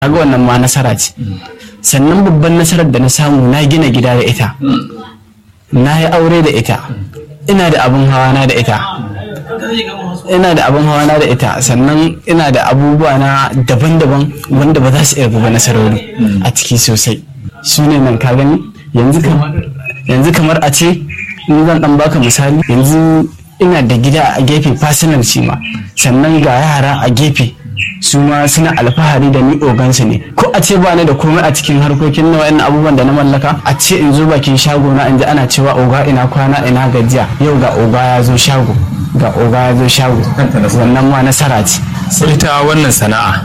kaga wannan ma nasara ce sannan babban nasarar da na samu na gina gida da ita na yi aure da ita ina da abin hawa na da ita ina da abin hawa na da ita sannan ina da abubuwa na daban-daban wanda ba za su iya buga nasarori a ciki sosai su ne nan ka gani yanzu kam- yanzu kamar a ce in zan dan baka misali yanzu ina da gida a gefe personal shi ma sannan ga yara a gefe su ma suna alfahari da ni ogansu ne ko a ce ba ni da komai a cikin harkokin na wa'annan abubuwan da na mallaka a ce in zo bakin shago na in ji ana cewa oga ina kwana ina gajiya yau ga oga ya zo shago ga oga ya zo shago wannan ma nasara ce ita wannan sana'a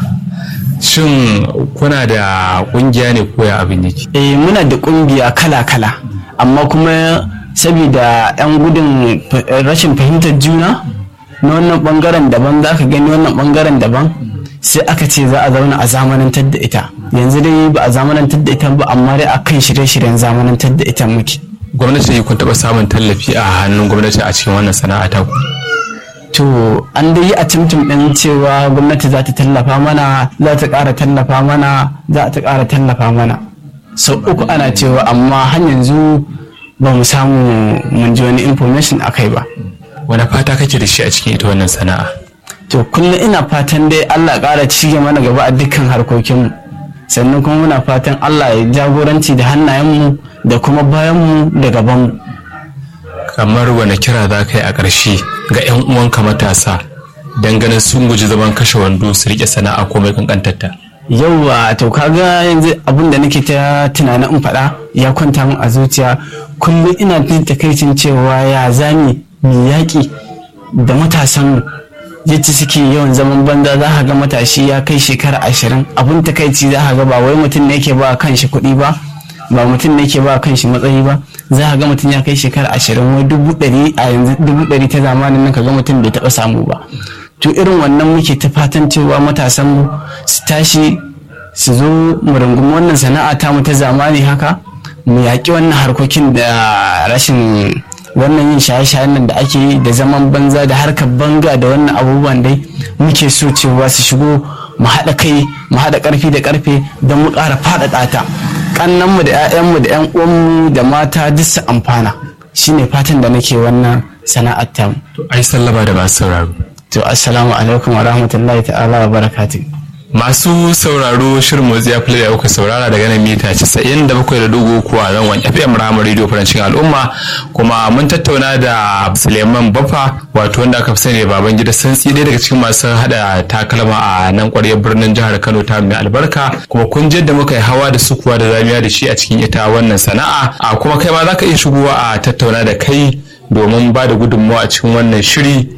shin kuna da kungiya ne ko ya abin yake eh muna da kungiya kala-kala amma kuma saboda 'yan gudun fa- rashin fahimtar juna na wannan bangaren daban za ka gani wannan bangaren daban sai aka ce za a zauna a zamanantar da ita yanzu dai ba a zamanantar da ita ba amma dai a kan shirye-shiryen zamanantar da ita muke gwamnati kun taɓa samun tallafi a hannun gwamnati a cikin wannan sana'a ta ku to an dai yi a cimcim ɗin cewa gwamnati za ta tallafa mana za ta ƙara tallafa mana za ta ƙara tallafa mana sau uku ana cewa amma har yanzu ba mu samu mun ji wani information a kai ba wani fata kake da shi a cikin ita wannan sana'a to kullum ina fatan dai Allah ƙara cige mana gaba a dukkan harkokinmu sannan kuma muna fatan Allah ya jagoranci da hannayenmu da kuma bayanmu da gabanmu kamar wani kira za ka yi a ƙarshe ga 'yan uwanka matasa don ganin sun guji zaman kashe wando su riƙe sana'a ko mai kankantarta yauwa to kaga yanzu abin da nake ta tunanin in faɗa ya kwanta min a zuciya kullum ina jin takaicin cewa ya zami mai yaƙi da matasanmu yadda suke yawan zaman banza za ka ga matashi ya kai shekara ashirin abin takaici za ka ga ba wai mutum ne yake ba kan shi kuɗi ba ba mutum ne yake ba kan shi matsayi ba za ka ga mutum ya kai shekara ashirin wai dubu ɗari a yanzu dubu ɗari ta zamanin nan ka ga mutum bai taɓa samu ba to irin wannan muke ta fatan cewa matasan mu su tashi su zo mu rungumi wannan sana'a ta mu ta zamani haka mu yaƙi wannan harkokin da rashin wannan yin shaye-shayen nan da ake yi da zaman banza da harkar banga da wannan abubuwan dai muke so cewa su shigo mu haɗa kai mu haɗa ƙarfi da ƙarfe don mu ƙara faɗaɗa ta ƙannanmu da 'ya'yanmu da 'yan uwanmu da mata duk su amfana shine fatan da nake wannan sana'ar tamu ai sallama da masu sauraro to assalamu alaikum wa rahmatullahi ta'ala wa barakatuh masu sauraro shirin motsi ya da kuka saurara daga nan mita 97.3 kuwa zangon fm ramar radio farancin al'umma kuma mun tattauna da suleiman bafa wato wanda aka fi sani da baban gida santsi ɗaya daga cikin masu hada takalma a nan kwaryar birnin jihar kano ta mai albarka kuma kun da muka yi hawa da sukuwa da zamiya da shi a cikin ita wannan sana'a a kuma kai ma za ka iya shigowa a tattauna da kai domin ba da gudunmawa a cikin wannan shiri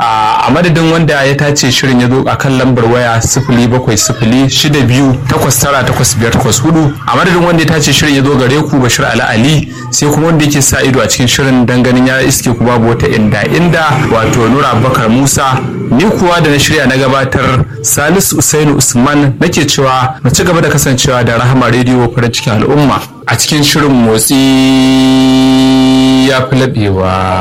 a madadin wanda ya tace shirin ya zo a kan lambar waya sifili bakwai sifili shida biyu takwas tara takwas biyar takwas hudu a madadin wanda ya tace shirin ya zo gare ku bashir ali ali sai kuma wanda yake sa ido a cikin shirin dan ganin ya iske ku babu wata inda inda wato nura abubakar musa ni kuwa da na shirya na gabatar salisu usainu usman nake cewa na ci gaba da kasancewa da rahama rediyo farin cikin al'umma a cikin shirin motsi ya fi laɓewa